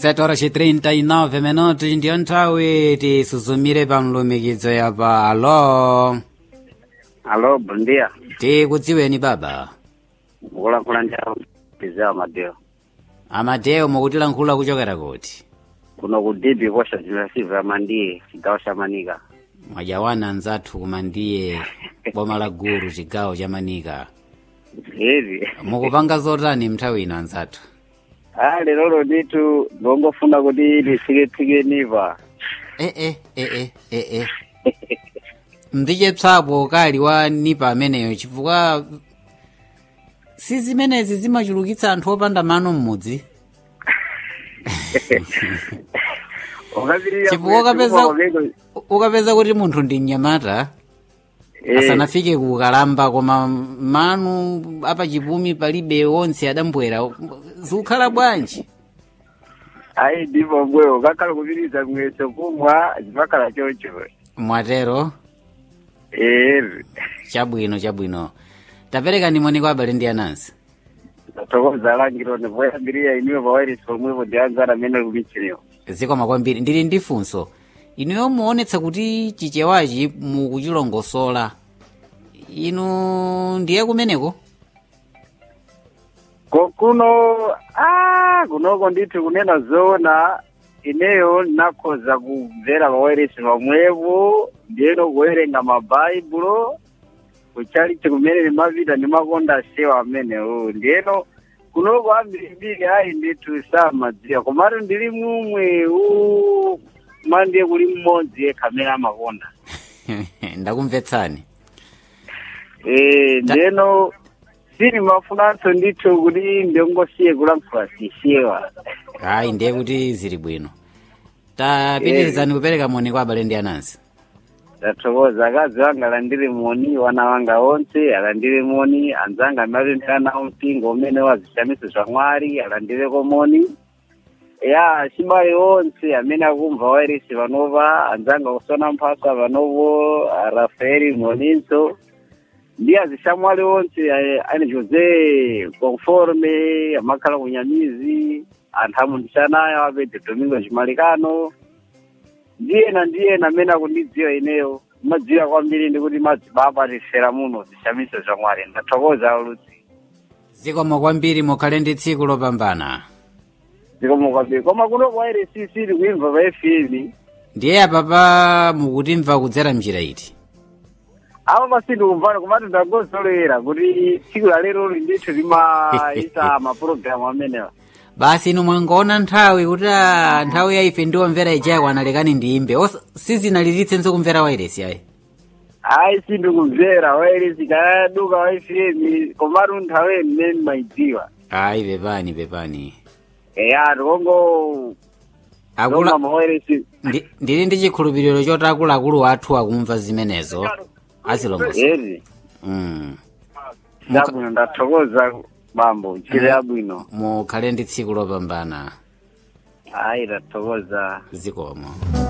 7 horas e 39 minutos ndiyo nthawi tisuzumire pa mlumikizo yapa alo Alo, bom dia. tikudziweni baba Mukulankhula njalo Pizao Madeo. amadeo mukutilankhula kuchokera kuti Kuno ku Dibi kosha zinasiva ya mandiye chigawo cha Manika. mwajawana anzathu kumandiye boma la guru chigawo cha manika Hivi. mukupanga zotani mnthawi ino anzathu Ah, lero nditu ndongofuna kuti lifike niva. eh eh eh eh eh eh ndichepsapo kali wa nipa ameneyo chifukwa si zimenezi zimachulukitsa anthu opanda mano mmudzi Ukapirira chifukwa ukapeza ukapeza kuti munthu ndi mnyamata asanafike ku kalamba koma manu apachipumi palibe onse adambwera zikukhala bwanji Ayi ndipo mbwe ukakhala kupiriza mweso kumwa zipakhala chocho. mwatero Eh. chabwino chabwino tapereka ndimoni kwa abale ndi anansi Tokoza langiro ne voyambirira iniwe pawairisi pomwepo ndianzana mene kumichiniyo. zikoma kwambiri ndili ndi funso inuyo muonetsa kuti chichewachi mukuchilongosola inu ndiye kumeneko Ko kuno ah kunoko ndithu kunena zoona ineyo nakhoza kumvera pawairesi pamwepo ndiyeno kuwerenga mabhaibulo kuchalichi kumene ndimapita ndimakonda sewa amenewo ndiyeno kunoko ambirimbiri ayi ndithu samadziwa komatu ndili mumwe u mandiye kuli mmodzi yekha amene amakonda ndakumvetsani Eh, ndiyeno sinimafunanso ndithu kuti ndingosiye kulankhula sishewa ayi ndiye kuti zili bwino tapitirizani kupereka moni kwa abale ndi anansi ndathokoza akazi wanga alandire moni wana wanga onse alandire moni anzanga amapemphera nawo mpingo umene wazishamiso zwa mwari alandireko moni ya chibale onse amene akumva wairesi panopa anzanga kusona mphasa panopo a rafaeli moninso ndi azishamwali onse eh, ani jose conforme amakhala kunyamizi anthu amundishanayo apedde domingo chimalikano ndiyena ndiyena amene akundidziwa ineyo madziwa kwambiri ndikuti madzibaba tifera muno zishamiso zwa mwari ndathokoza ulutsi zikoma kwambiri mukhale ndi tsiku lopambana zikomo kwambiri koma kuno kwairesi sili kuimva pa fm ndiye apapa mukutimva kudzera mnjira iti apo pasindi kumvana komatu ndangozolowera kuti tsiku la lero ndithu limaita mapulogalamu amenewa basi inu mwangoona nthawi kuti ah, nthawi ya ife ndiwomvera ijayi kwanalekani ndiyimbe Osa- sizinalilitsenso kumvera wairesi ayi ayi sindikumvera wairesi kayaduka wa fm komatu nthawi mmene maidziwa ayi pepani pepani eya tikongo akula zoma mawairesi ndi- ndili ndi chikhulupiriro choti akuluakulu athu akumva zimenezo azilongosa eri mm. zabwino ndathokoza bambo chile yabwino mukhale ndi tsiku lopambana ayi ndathokoza zikomo